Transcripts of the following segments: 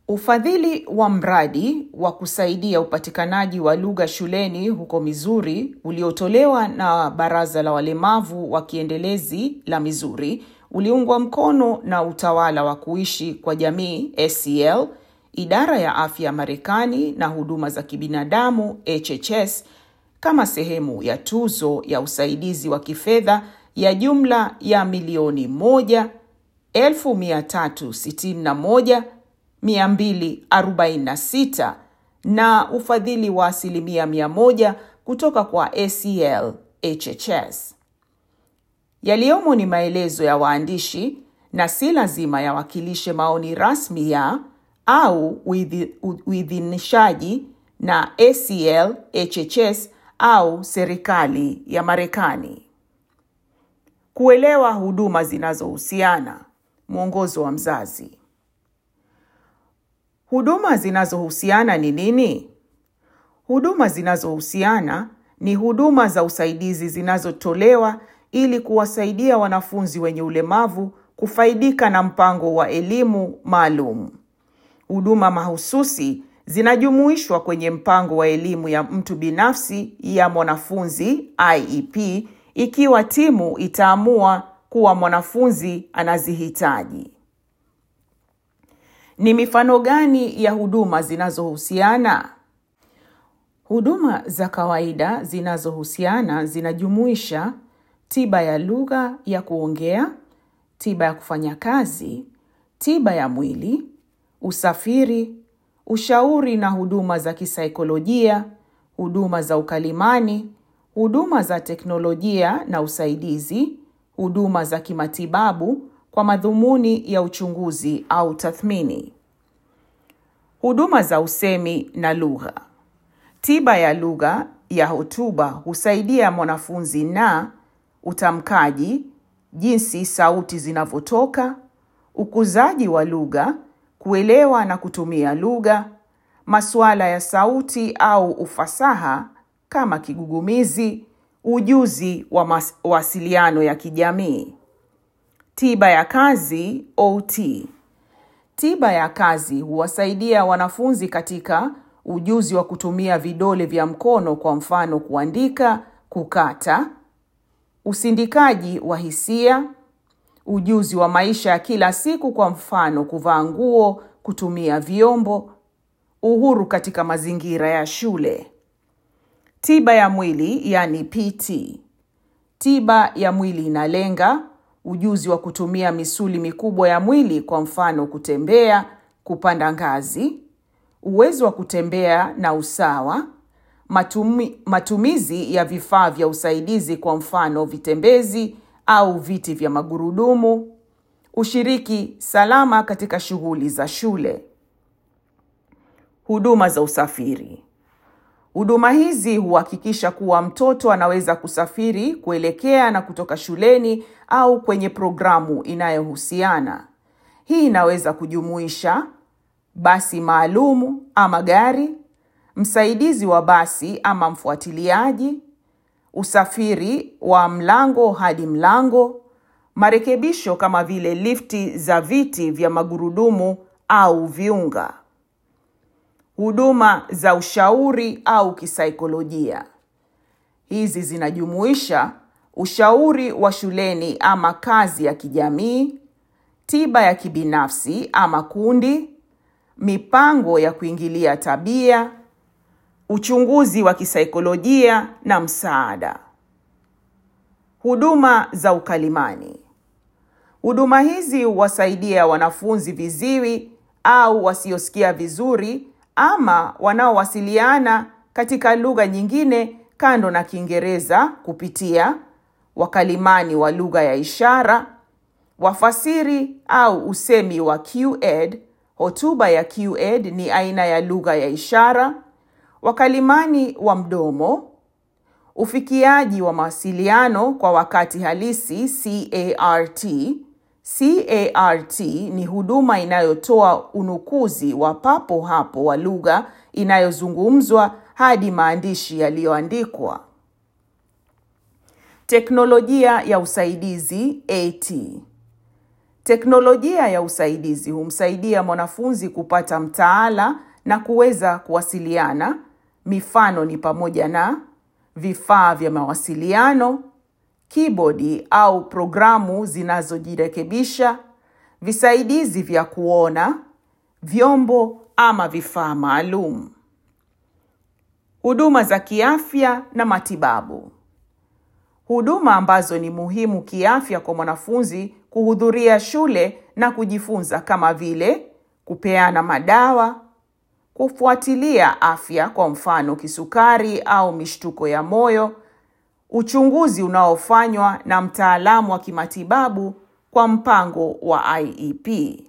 Ufadhili wa mradi wa kusaidia upatikanaji wa lugha shuleni huko Missouri uliotolewa na Baraza la Walemavu wa Kiendelezi la Missouri uliungwa mkono na Utawala wa Kuishi kwa Jamii ACL, Idara ya Afya ya Marekani na Huduma za Kibinadamu HHS kama sehemu ya tuzo ya usaidizi wa kifedha ya jumla ya milioni moja elfu mia tatu sitini na moja 246 na ufadhili wa asilimia 100 kutoka kwa ACL HHS. Yaliyomo ni maelezo ya waandishi na si lazima yawakilishe maoni rasmi ya au uidhinishaji na ACL HHS au serikali ya Marekani. Kuelewa huduma zinazohusiana. Mwongozo wa mzazi. Huduma zinazohusiana ni nini? Huduma zinazohusiana ni huduma za usaidizi zinazotolewa ili kuwasaidia wanafunzi wenye ulemavu kufaidika na mpango wa elimu maalum. Huduma mahususi zinajumuishwa kwenye mpango wa elimu ya mtu binafsi ya mwanafunzi IEP ikiwa timu itaamua kuwa mwanafunzi anazihitaji. Ni mifano gani ya huduma zinazohusiana? Huduma za kawaida zinazohusiana zinajumuisha tiba ya lugha ya kuongea, tiba ya kufanya kazi, tiba ya mwili, usafiri, ushauri na huduma za kisaikolojia, huduma za ukalimani, huduma za teknolojia na usaidizi, huduma za kimatibabu kwa madhumuni ya uchunguzi au tathmini. Huduma za usemi na lugha. Tiba ya lugha ya hotuba husaidia mwanafunzi na utamkaji, jinsi sauti zinavyotoka, ukuzaji wa lugha, kuelewa na kutumia lugha, masuala ya sauti au ufasaha kama kigugumizi, ujuzi wa mawasiliano ya kijamii. Tiba ya kazi OT. Tiba ya kazi huwasaidia wanafunzi katika ujuzi wa kutumia vidole vya mkono kwa mfano kuandika, kukata, usindikaji wa hisia, ujuzi wa maisha ya kila siku kwa mfano kuvaa nguo, kutumia vyombo, uhuru katika mazingira ya shule. Tiba ya mwili yani PT. Tiba ya mwili inalenga ujuzi wa kutumia misuli mikubwa ya mwili kwa mfano kutembea, kupanda ngazi, uwezo wa kutembea na usawa, matumi, matumizi ya vifaa vya usaidizi kwa mfano vitembezi au viti vya magurudumu, ushiriki salama katika shughuli za shule. Huduma za usafiri. Huduma hizi huhakikisha kuwa mtoto anaweza kusafiri kuelekea na kutoka shuleni au kwenye programu inayohusiana. Hii inaweza kujumuisha basi maalumu ama gari, msaidizi wa basi ama mfuatiliaji, usafiri wa mlango hadi mlango, marekebisho kama vile lifti za viti vya magurudumu au viunga. Huduma za ushauri au kisaikolojia. Hizi zinajumuisha ushauri wa shuleni ama kazi ya kijamii, tiba ya kibinafsi ama kundi, mipango ya kuingilia tabia, uchunguzi wa kisaikolojia na msaada. Huduma za ukalimani. Huduma hizi huwasaidia wanafunzi viziwi au wasiosikia vizuri ama wanaowasiliana katika lugha nyingine kando na Kiingereza kupitia wakalimani wa lugha ya ishara, wafasiri au usemi wa QED. Hotuba ya QED ni aina ya lugha ya ishara, wakalimani wa mdomo, ufikiaji wa mawasiliano kwa wakati halisi CART. CART ni huduma inayotoa unukuzi wa papo hapo wa lugha inayozungumzwa hadi maandishi yaliyoandikwa. Teknolojia ya usaidizi AT. Teknolojia ya usaidizi humsaidia mwanafunzi kupata mtaala na kuweza kuwasiliana. Mifano ni pamoja na vifaa vya mawasiliano, kibodi au programu zinazojirekebisha, visaidizi vya kuona, vyombo ama vifaa maalum. Huduma za kiafya na matibabu. Huduma ambazo ni muhimu kiafya kwa mwanafunzi kuhudhuria shule na kujifunza kama vile kupeana madawa, kufuatilia afya kwa mfano kisukari au mishtuko ya moyo, uchunguzi unaofanywa na mtaalamu wa kimatibabu kwa mpango wa IEP.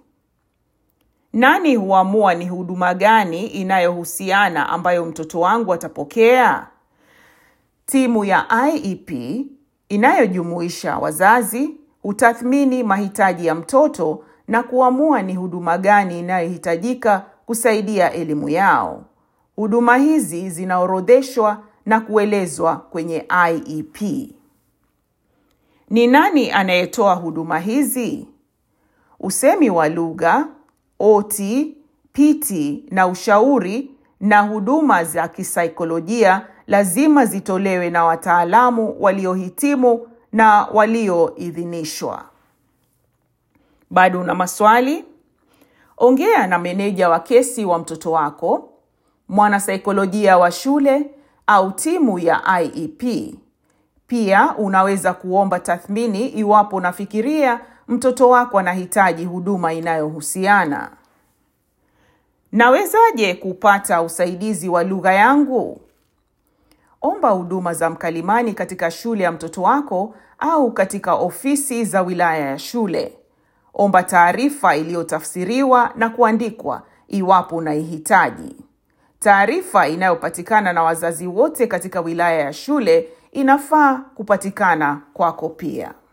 Nani huamua ni huduma gani inayohusiana ambayo mtoto wangu atapokea? Timu ya IEP inayojumuisha wazazi hutathmini mahitaji ya mtoto na kuamua ni huduma gani inayohitajika kusaidia elimu yao. Huduma hizi zinaorodheshwa na kuelezwa kwenye IEP. Ni nani anayetoa huduma hizi? Usemi wa lugha, OT, PT na ushauri na huduma za kisaikolojia lazima zitolewe na wataalamu waliohitimu na walioidhinishwa. Bado una maswali? Ongea na meneja wa kesi wa mtoto wako, mwanasaikolojia wa shule au timu ya IEP. Pia unaweza kuomba tathmini iwapo unafikiria mtoto wako anahitaji huduma inayohusiana. Nawezaje kupata usaidizi wa lugha yangu? Omba huduma za mkalimani katika shule ya mtoto wako au katika ofisi za wilaya ya shule. Omba taarifa iliyotafsiriwa na kuandikwa iwapo unaihitaji. Taarifa inayopatikana na wazazi wote katika wilaya ya shule inafaa kupatikana kwako pia.